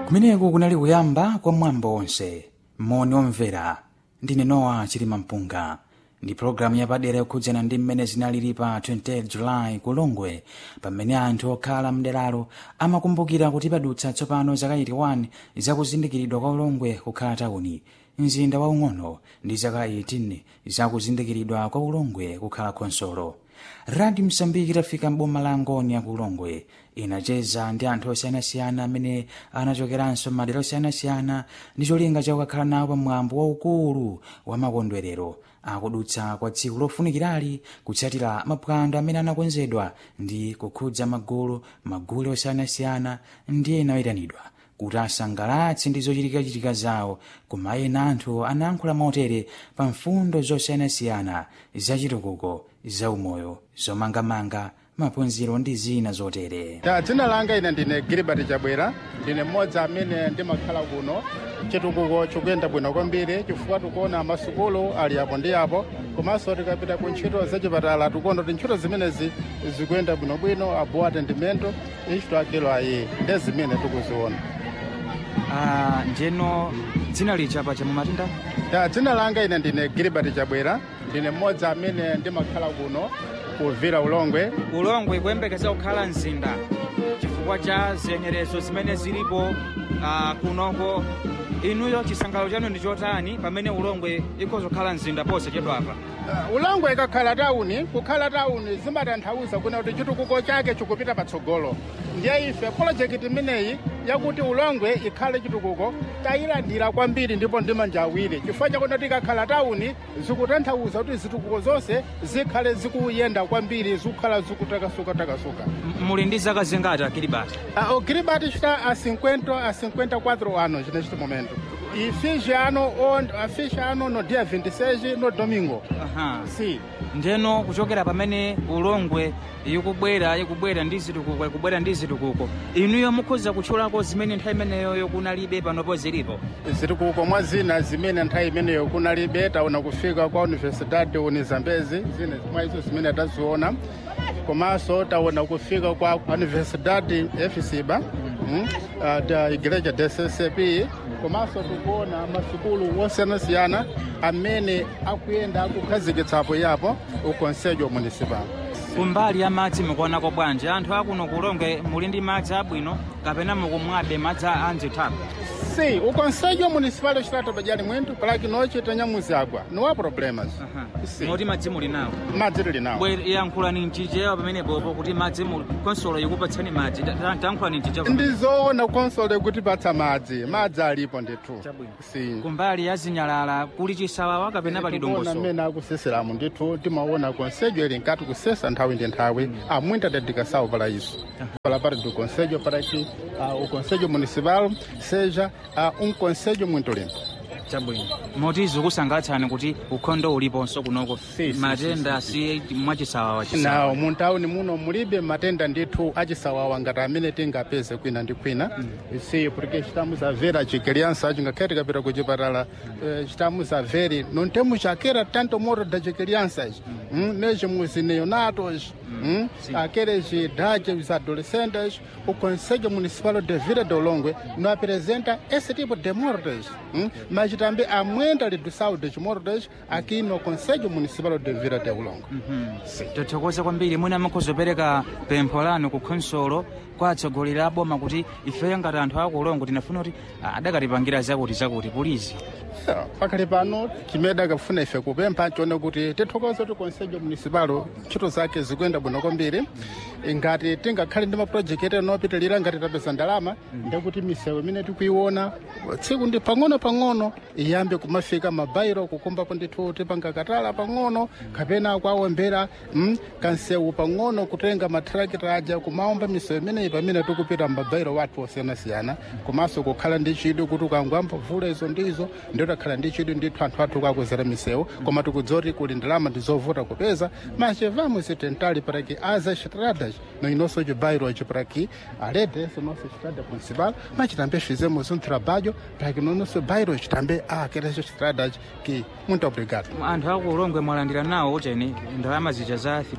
kumeneku kunali kuyamba kwa mwambo onse moni omvera ndine nowa chilima mpunga ndi pologalamu yapadera yokhudzana ndi mmene zinalili pa 28 julayi ku longwe pamene anthu okhala mderalo amakumbukira kuti padutsa tsopano zaka 81 zakuzindikiridwa kwa ulongwe kukhala tawuni mzinda waung'ono ndi zaka 18 zakuzindikiridwa kwa ulongwe kukhala khonsolo radio msambiki itafika mboma la ngoni ya kulongwe inacheza ndi anthu osiyanasiyana amene anachokeranso madera osiyanasiyana ndi cholinga chakukakhala nawo pamwambo waukulu wa makondwerero akudutsa kwa tsiku lofunikirali kutsatira maphwando amene anakonzedwa ndi kukhudza magulu magule osiyanasiyana ndi ena oyitanidwa kuti asangalatse ndi zochitikachitika zawo koma ena anthu anayankhula motere pa mfundo zosiyanasiyana zachitukuko zaumoyo zomangamanga maphunziro ndi zina zotere ta dzina langa ine ndine gilibert chabwera ndine mmodzi amene ndimakhala kuno chitukuko chikuyenda bwino kwambiri chifukwa tikuona masukulu ali apo ndi apo komanso tikapita ku ntchito zachipatala tikuona kuti ntchito zimenezi zikuyenda bwinobwino abo atendimento ichito akelo ayi ndi zimene tikuziona ah, njeno dzina lichapa cha mumatinda ta dzina langa ine ndine gilibert chabwera ndine mmodzi amene ndimakhala kuno kuvira ulongwe ulongwe kuyembekeza kukhala mzinda chifukwa cha ziyenerezo zimene zilipo uh, kunoko inuyo chisangalalo chanu ndi chotani pamene ulongwe ikhozokhala mzinda ponse chedwapa Uh, ulongwe ikakhala tawuni kukhala tawuni zimatanthauza kuna kuti chitukuko chake chikupita patsogolo ndiye ife polojekiti imeneyi yakuti ulongwe ikhale chitukuko tayilandira kwambiri ndipo ndi manja awiri chifukwa chakuti kuti ikakhala tawuni zikutanthauza kuti zitukuko zonse zikhale zikuyenda kwambiri zikukhala zikutakasuka-takasuka M- muli ndi zaka zingati kilibati Uh, o Kiribati está a 50 a 54 anos neste momento. E fiz ano, onde, fiz ano no dia 26, no domingo. aha Sim. ndeno kuchokera pamene ulongwe ikubwera ikubwera ndi zitukuko ikubwera ndi zitukuko inuyo mukhoza kutchulako zimene nthawi imeneyo kunalibe panopo zilipo zitukuko mwa zina zimene nthawi imeneyo kunalibe taona kufika kwa universidade unizambezi zine mwa izo zimene taziona komanso taona kufika kwa universidade efisiba mm, uh, da igreja dccp komanso tikuona masukulu osiyanasiyana amene akuyenda akukhazikitsapo yapo ukonsejo municipal kumbali ya madzi mukuonako bwanji anthu akuno kulongwe muli ndi madzi abwino kapena mukumwabe madzi a mzithaku Sim, o Conselho Municipal do Estado de Alimento, para que nós tenhamos água. Não há problemas. Sim. moti madzi muli nawo Madzi lili nawo. bwe yankhulani mchichewa pamenepopo kuti madzi muli konsolo ikupatsani madzi Ta- ta- tankhulani mchichewa pamene- ndizoona konsolo kutipatsa madzi madzi alipo ndithu Chabwino. Sim. kumbali ya zinyalala kuli chisawawa kapena pali Tikuona dongoso mmene akuseseramu ndithu timaona konsejo ili nkati kusesa nthawi ndi nthawi há muita dedicação para isso para parte do conselho para que uh, o conselho municipal seja uh, um conselho muito limpo chabwino moti zikusangalatsani kuti ukhondo uliponso kunoko Si, si, matenda si mwachisawawa nawo chisawawa muntawuni muno mulibe matenda ndithu achisawawa ngati amene tingapeze kwina ndi kwina si porque estamos a ver as crianças ngakhale tikapita ku chipatala eh, estamos a ver não temos aquela tanto morro das crianças hum, mesmo os neonatos hum, aqueles de idade os adolescentes o conselho municipal de Vila do Longwe não apresenta esse tipo de mortes hum, mas também há muita redução dos mortes aqui no conselho municipal de Vila do Longwe tothokoza kwambiri mwina mukhozopereka pempho lanu ku khonsolo kwa atsogoleri a boma kuti ifeyo ngati anthu akulongo tinafuna kuti ah, adakatipangira zakuti zakuti pulizi pakali pano chimene akafuna ife kupempha chone kuti tithokoze kuti konsejo municipal ntchito zake zikuyenda bwino kwambiri ngati tingakhale ndi mapurojekiti enopitirira ngati tapeza ndalama ndekuti misewu imene tikuiona tsiku ndi pang'ono-pang'ono iyambe kumafika mabairo kukumbapo ndithu tipanga katala pang'ono kapena kwawombera mm, kansewu pang'ono kutenga matrakita aja kumaomba misewu imeneyi pamene tikupita mabairo wathu osiyanasiyana komanso kukhala ndi chidwi kuti ukangwamba vula izo ndizo ndio takhala ndi chidwi ndithu anthu athu kakuzera misewu koma tikudziwa kuti kuli ndalama ndizovuta kupeza mas vamos tentar para que as estradas no nosso bairro hoje para que além dessa nossa estrada principal mas também fizemos um trabalho para que no nosso bairro também há aquelas estradas que muito obrigado anthu akulongwe mwalandira nawo ucheni ndalama zija za fidel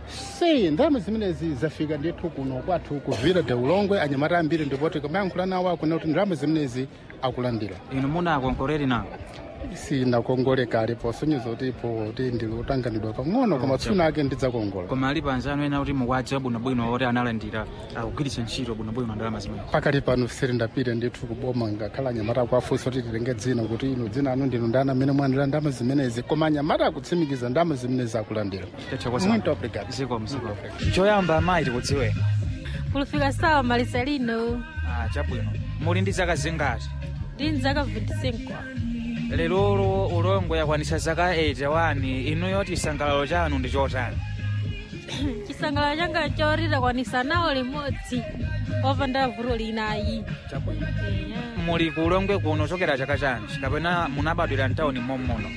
si ndalama zimenezi zafika ndithu kuno kwathu kuvira de ulongwe anyamata ambiri ndipoti kamayankhula nawo akuna kuti ndalama zimenezi akulandira inu munakonkoreri nawo sinakongoleka alipo sonyezo kuti ipo ti ndili utanganidwa pang'ono koma tsuna ake ndidzakongola koma alipo anzanu ena kuti mukwadziwa bwinobwino oti analandira akugwiritsa ntchito bwinobwino ndalama zimene pakati pano sirindapite ndithu kuboma ngakhala anyamata akuafunsa kuti tilenge dzina kuti inu dzina anu ndinu ndani amene mwalandira ndalama zimenezi koma anyamata akutsimikiza ndalama zimenezi akulandira muito obrigado ziko mziko choyamba amayi tikudziweni kulifika sawa malisa lino ah, chabwino muli ndi zaka zingati ndi mzaka 25 lerolo ulongwe yakwanisa zaka 81 inuyo chisangalalo chanu ndi chotani chisangalalo changa chorira kwanisa nawo limodzi opanda vuto linayi chabwino Eya. muli ku ulongwe kuno chokera chaka chanji kapena munabadwira mtawuni mommuno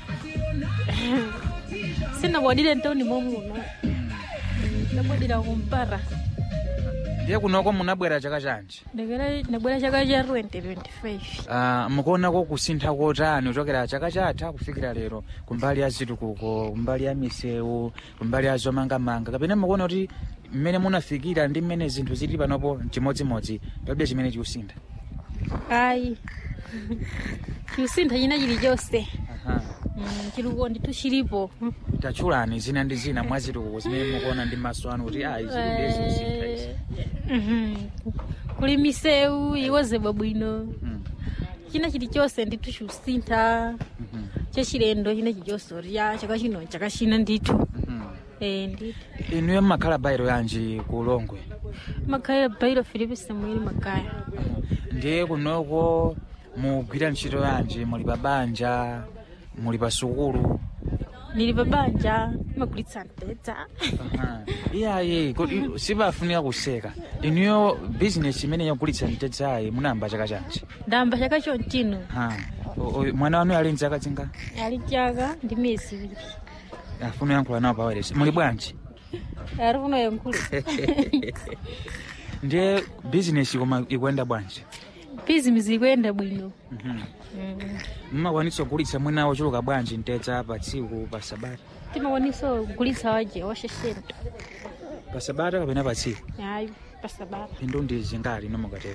sinabwadire ntawuni momuno ndabwadira kumpara ndiye kunoko munabwera chaka chanji ndekera ndabwera chaka cha 2025 Ah, mukuonako kusintha kotani kuchokera chaka chatha kufikira lero kumbali ya zitukuko kumbali ya misewu kumbali ya zomangamanga kapena mukuona kuti mmene munafikira ndi mmene zinthu zili panopo chimodzimodzi palibe chimene chikusintha ayi chikusintha china chilichonse Aha. Mm, chiluko ndithu chilipo tatchulani zina ndi zina mwa zitukuko zimene mukuona ndi maso anu kuti ayi zilindezizintha izi Mhm. kuli misewu iwozedwa bwino Mm, china chilichonse ndithu chikusintha mhm, chachilendo china chilichonse kuti ya chaka chino chaka china ndithu mhm. Eh, ndithu inuyo mmakhala bayiro yanji ku ulongwe makaya bairo filipe samueli makaya ndiye kunoko mugwira ntchito yanji muli pa banja muli pa sukulu ndili pa banja imagulitsa mpedza Aha. iyayi kodi sipafunika kuseka inuyo bizinesi imene yagulitsa mtedzayi munayamba chaka chanji ndayamba chaka chonchino Ha. O- o- mwana wanu ali mzaka zinga ali chaka ndi miyezi iwiri afuna yankhula nawo paweresi muli bwanji ari kuno yankhule ndiye bizinesi koma ikuyenda bwanji bizinesi ikuyenda bwino Mhm. Mm. mmakwanitsa kugulitsa mwina wochuluka bwanji mtedza pa tsiku pa sabata timakwanisa kugulitsa waje washeshento pa sabata kapena pa tsiku ayi pasabata phindu ndi zingati nomukatero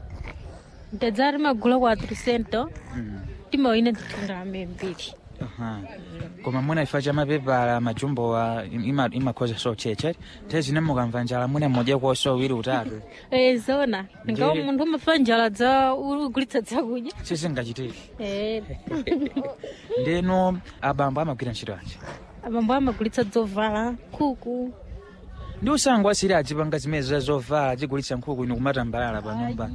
mtedza timagula kwa 300 Mhm. timawina nditunda mbiri Aha. koma mwina ifa cha mapepala majumbowa ima- imakhoza socheche te zine mukamva njala mwina mmodya koso wiri utatu Eh, zona ngawo Ndiye- munthu umafa njala za ugulitsa zakudya sizingachitike Eh, ndeno abambo amagwira ntchito yanji abambo amagulitsa zovala nkhuku ndi usango asiri adzipanga zimene za zovala azigulitsa nkhuku ino kumatambalala pa nyumba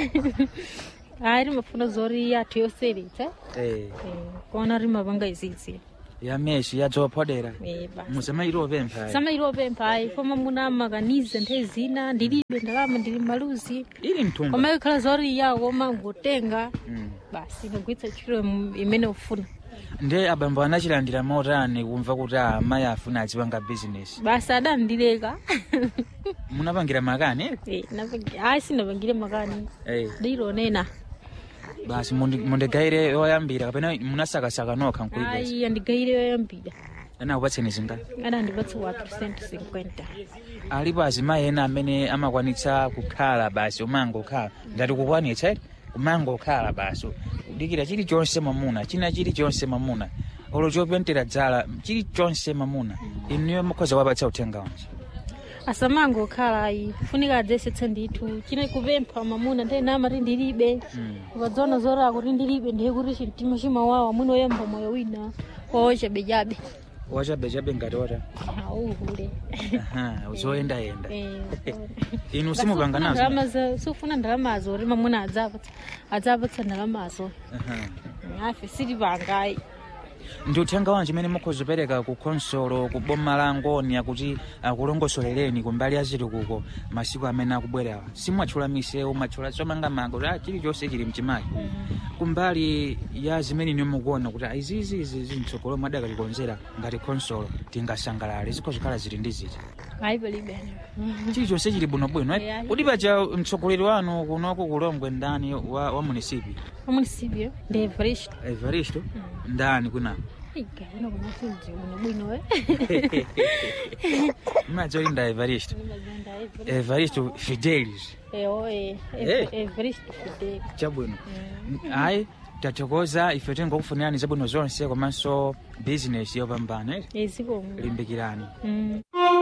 ayi timafuna zoti athu yoseretsa Eh, Eh, kuona timapanga izizi ya meshi ya dzophodera Eh, basi musamayitopempha samailopempha ayi koma muna makanize nthawi zina ndilibe ndalama ndili maluzi ili mthumba koma ikhala zoti yawo mangotenga Mm. basi ndagulitsa ntchito im- imene ufuna ndi abambo anachilandira motani kumva kuti ah, amayi afuna azipanga bizinesi basi adandileka munapangira makani Eh, napang- ayi sinapangire makani Eh. ndilonena basi mundi- mundigayire yoyambira kapena munasakasaka nokha nkuibesa ayi andigayire yoyambira anakupatseni zinga adandipatsa 450 alipo azimayi ena amene amakwanitsa kukhala basi umangokhala ngati kukwanitsa eti umangokhala basi kudikira chilichonse mamuna china chilichonse mamuna olo chopentera dzala chilichonse mamuna inuyo mukhoza wapatsa uthenga wanji asamango okhala ayi funika adzesetsa ndithu china kupempha mamuna nthawi namati ndilibe ukadzona zora kuti ndilibe ndiye kuti chimtima chimawawa mwina oyamba moyo wina wawochabechabe wachabechabe ngati ota auhule Aha, zoyendayenda Eh, inu simupanga Sufuna nazo ndalama za- sufuna ndalamazo kuti mamuna adzapatsa adzapatsa ndalamazo Aha. afe silipangayi ndi uthenga wanji imene mukhozopereka ku khonsolo ku boma la ngoni akuti akulongosolereni kumbali ya zitukuko masiku amene akubwerawa simwatchula misewu mwatchula zomangamanga kuti ah, chilichonse chili mchimayi kumbali ya zimene inu mukuona kuti ah, izizi izi zimtsogolo mwadakatikonzera ngati khonsolo tingasangalale zikhozikhala zili ndi ziti ayi palibe chilichonse chili bwinobwino eh? Yeah. kuti paja mtsogoleri wanu kunoko kulongwe ndani wa, wa munisipi amunisibyo ndi evaristo evaristo ndani kuna igayina kumafunzi bwino bwino e imadzolinda evaristo evaristo fidelis eoe Eh. evristo fidel chabwino ayi tathokoza ife tingokufunirani zabwino zonse komanso bizinesi yopambana ezikomo limbikirani Mm.